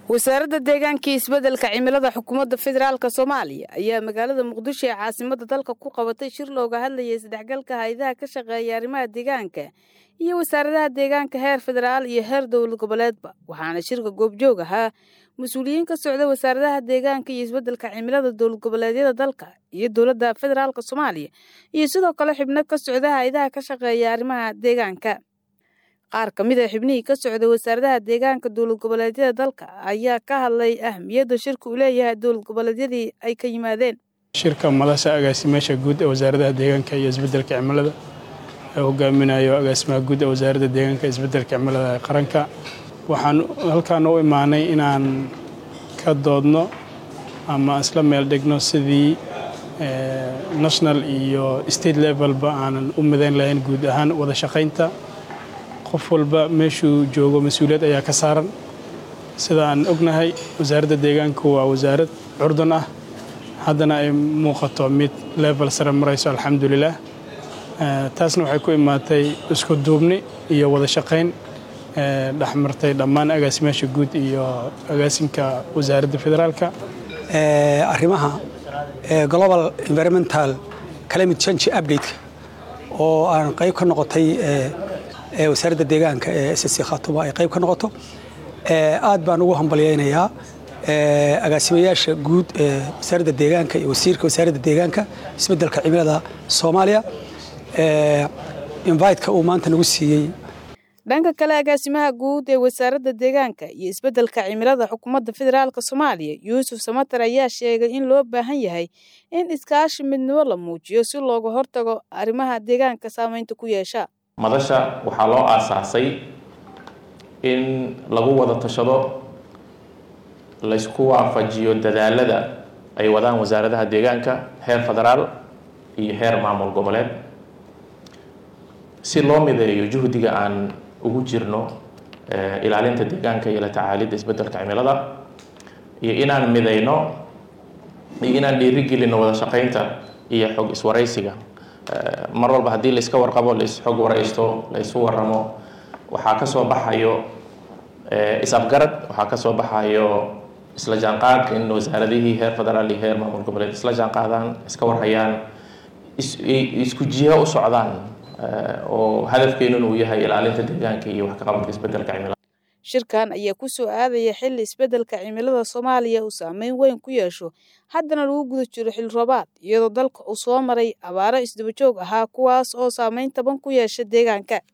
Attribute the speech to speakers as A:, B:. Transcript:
A: wasaaradda deegaanka iyo isbeddelka cimilada xukuumadda federaalk soomaaliya ayaa magaalada muqdisho ee caasimadda dalka ku qabatay shir looga hadlayay isdhexgalka hay-adaha ka shaqeeya arrimaha deegaanka iyo wasaaradaha deegaanka heer federaal iyo heer dowlad goboleedba waxaana shirka goobjoog ahaa mas-uuliyiin ka socda wasaaradaha deegaanka iyo isbeddelka cimilada dowlad goboleedyada dalka iyo dowladda federaalk soomaaliya iyo sidoo kale xibno ka socda hay-adaha ka shaqeeya arrimaha deegaanka qaar ka mid a xibnihii ka socda wasaaradaha deegaanka dowlad goboleedyada dalka ayaa ka hadlay ahmiyadda shirka uu leeyahay dowlad goboleedyadii ay ka yimaadeen
B: shirka madasha agaasimeesha guud ee wasaaradaha deegaanka iyo isbeddelka cimilada ee hogaaminayo agaasimaha guud ee wasaaradda deegaanka isbeddelka cimilada ee qaranka waxaan halkaan u imaanay inaan ka doodno ama isla meel dhigno sidii national iyo state levelba aanan u midayn lahayn guud ahaan wada shaqaynta qof walba meeshuu joogo mas-uuliyad ayaa ka saaran sida aan ognahay wasaaradda deegaanku waa wasaarad curdan ah haddana ay muuqato mid level sare marayso alxamdulilah taasna waxay ku imaatay isku duubni iyo wada shaqayn dhexmartay dhammaan agaasimaasha guud iyo agaasinka wasaaradda federaalka
C: arrimaha global environmental climate change update oo aan qayb ka noqotay wasaaradda deegaanka ee ssc khaatumo ay qayb ka noqoto aad baan ugu hambalyaynayaa agaasimayaasha guud ee wasaaradda deegaanka iyo wasiirka wasaaradda deegaanka isbeddelka cimilada soomaaliya inviteka uu maanta nagu siiyey
A: dhanka kale agaasimaha guud ee wasaaradda deegaanka iyo isbeddelka cimilada xukuumadda federaalk soomaaliya yuusuf samater ayaa sheegay in loo baahan yahay in iskaashi midnimo la muujiyo si looga hortago arrimaha deegaanka saameynta ku yeesha
D: madasha waxaa loo aasaasay in lagu wada tashado laysku waafajiyo dadaalada ay wadaan wasaaradaha deegaanka heer federaal iyo heer maamul goboleed si loo mideeyo juhdiga aan ugu jirno ilaalinta deegaanka iyo la tacaalidda isbeddelka cimilada iyo inaan mideyno iyo inaan dhiirigelino wada shaqaynta iyo xog iswaraysiga mar walba haddii layska warqabo laisxog waraysto laysu waramo waxaa ka soo baxayo is-afgarad waxaa ka soo baxayo isla jaanqaad in wasaaradihii heer federaal iyo heer maamul goboleed isla jaanqaadaan iska warhayaan isku jiha u socdaan oo hadafkeenun uu yahay ilaalinta deegaanka iyo wax ka qabadka isbeddelka cimilada
A: shirkan ayaa ku soo aadaya xilli isbeddelka cimilada soomaaliya uu saameyn weyn ku yeesho haddana lagu guda jiro xil roobaad iyadoo dalka uu soo maray abaaro isdabajoog ahaa kuwaas oo saameyn taban ku yeesha deegaanka